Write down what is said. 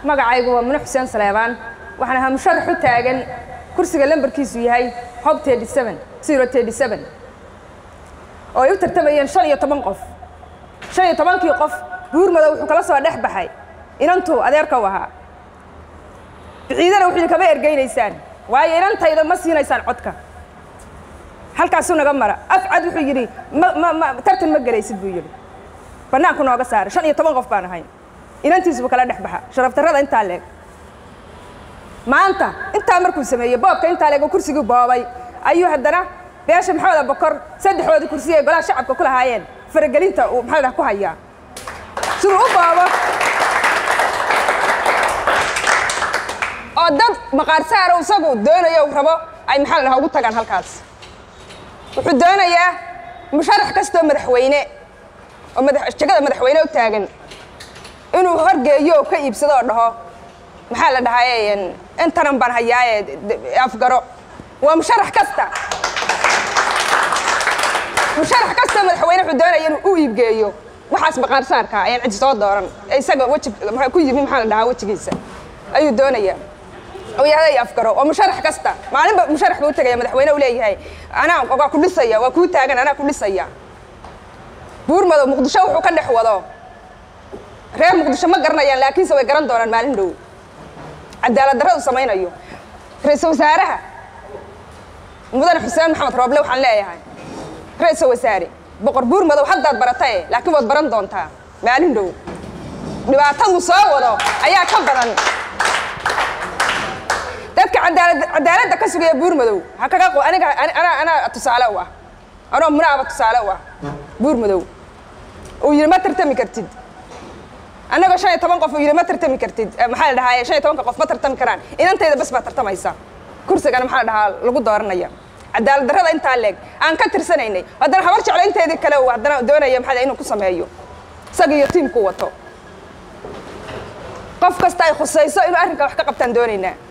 magacaygu waa mune xuseen saleebaan waxaan ahaa musharax u taagan kursiga lambarkiisu yahay hob oo ay u tartamayeen shan iyo toban qof shan iyo tobankii qof buurmadow wuxuu kala soo dhex baxay inantuu adeerka u ahaa biciidana wuxuu kama ergeynaysaan waayo inantayda ma siinaysaan codka halkaasuu naga mara afcad wuxuu yidhi ma tartan ma gelaysid buu yidhi bannaanku nooga saaray shan iyo toban qof baan ahay inantiisuba kala dhex baxa sharaftarrada intaa leeg maanta intaa markuu sameeyey boobka intaa leeg oo kursigii boobay ayuu haddana beesha maxamed abakor saddexdoodii kursiga ay golaha shacabka ku lahaayeen faragelinta uu maxaa dhaha ku hayaa siduu u boobo oo dad maqaar saaro isagu doonayo uu rabo ay maxaa la dhaha ugu tagaan halkaas wuxuu doonayaa musharax kastoo madaxweyne oo jegada madaxweyne u taagan inuu horgeeyo oo ka iibsado oo dhaho maxaa la dhahaye intanan baan hayaaye afgaro waa musharax kasta musharax kastoo madaxweyne wuxuu doonaya inuu u iibgeeyo waxaas maqaar saarka ayaan cidi soo dooran isaga weji ku yimi maxaa la dhahaa wejigiisa ayuu doonayaa oo yahday afgaro waa musharax kasta maalinba musharax buu u tegaya madaxweyne u leeyahay anaa waa ku dhisaya waa kuu taagan anaa ku dhisaya buurmadow muqdisho wuxuu ka dhex wado reer muqdisho ma garanayaan laakiinse way garan doonaan maalin dhow cadaalad darradu samaynayo ra-iisul wasaaraha mudane xuseen maxamed rooble waxaan leeyahay ra-iisul wasaare boqor buurmadow haddaad baratae laakiin waad baran doontaa maalin dhow dhibaatadu soo wado ayaa ka badan dadka cadaaladda ka sugaya buurmadow ha kaga aniga anaa anaa tusaale u ah anoo munaaba tusaale u ah buurmadow uu yidhi ma tartami kartid annagoo shan iyo toban qof uu yidhi ma tartami kartid maxaa la dhahaa shan iyo tobanka qof ma tartami karaan inantayda bas baa tartamaysa kursigana maxaa la dhahaa lagu dooranaya cadaalad darrada intaa leeg aan ka tirsanaynay haddana habar jeclo inteedii kale uu haddana doonaya maxaa inuu ku sameeyo isaga iyo tiimku wato qof kasta ay khusayso inuu arrinka wax ka qabtaan doonaynaa